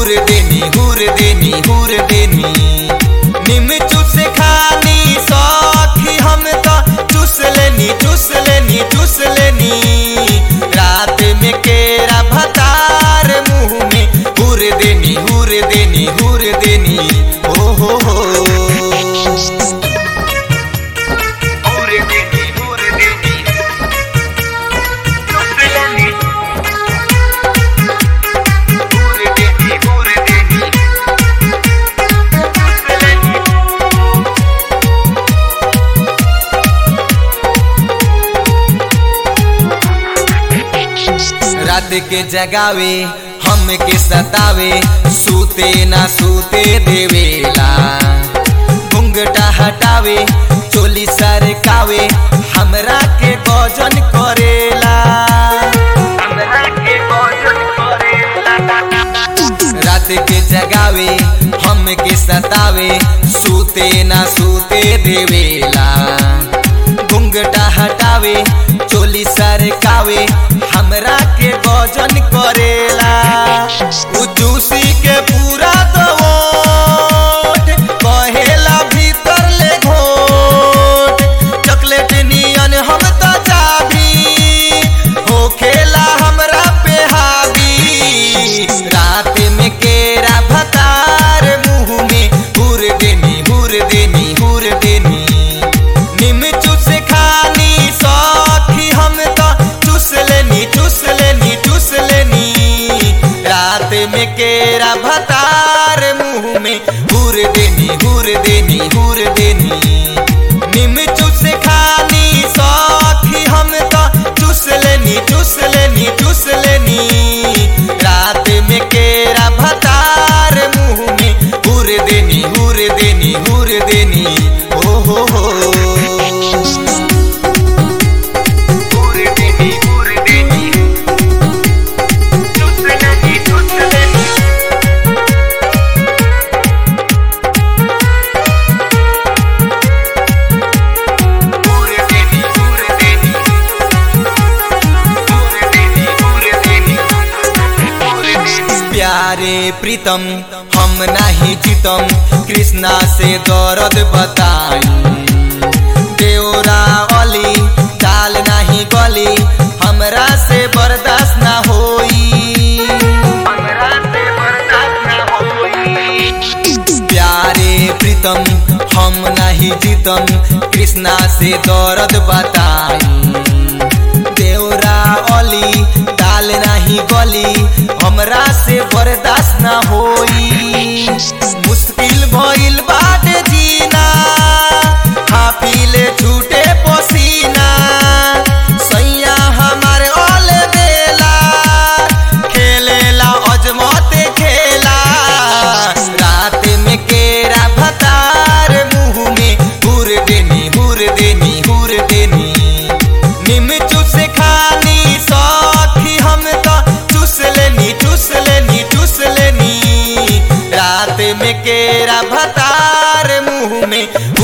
हुर देनी हुर देनी हुर देनी निम चूस खानी सखी हम तो चूस लेनी चूस लेनी चूस लेनी रात में केरा भतार मुंह में हुर देनी हुर देनी हुर देनी ओ हो हो हुर देनी हुर देनी चूस लेनी हुर देनी हुर देनी चूस लेनी रात के जगावे हम के सतावे सूते ना सूते देवेला घुंघटा हटावे चोली सरकावे हमरा के गजन करेला हमरा के गजन करेला रात के जगावे हम के सतावे सूते ना सूते देवेला घुंघटा हटावे चोली सरकावे हमरा के गजन करेला उ जूसी के पूरा दवोट कहेला भीतर ले घोट चॉकलेट नियन हम तो चाबी होखेला हमरा पे हावी रात में केरा भतार मुंह में हुर देनी हुर देनी हुर देनी निम चूस खानी सखी हम तो चूस लेनी चूस लेनी चूस लेनी रात में केरा भतार मुंह में हुर देनी हुर देनी हुर देनी निम चूस खानी सखी हम तो चूस लेनी चूस लेनी चूस लेनी रात में केरा भतार मुंह में हुर देनी हुर देनी हुर देनी ओ हो हो हुर देनी हुर देनी चूस लेनी चूस लेनी हुर देनी हुर देनी हुर देनी हुर देनी हुर देनी प्यारे प्रीतम हम नहीं जीतम कृष्णा से दर्द बताई देवरा अली चाल नहीं गली हमरा से बर्दाश्त ना होई हमरा से बर्दाश्त ना होई प्यारे प्रीतम हम नहीं जीतम कृष्णा से दर्द बताई देवरा अली ताल नहीं गली हमरा से बर्दाश्त ना होई मुश्किल भइल बाटे जीना हाफिले छूटे पसीना सैया हमारे ओल देला खेलेला अजमत खेला रात में केरा भतार मुंह में हुर देनी हुर देनी हुर देनी निम चूस खानी सखी हम तो चूस लेनी चूस लेनी चूस लेनी रात में केरा भतार मुंह में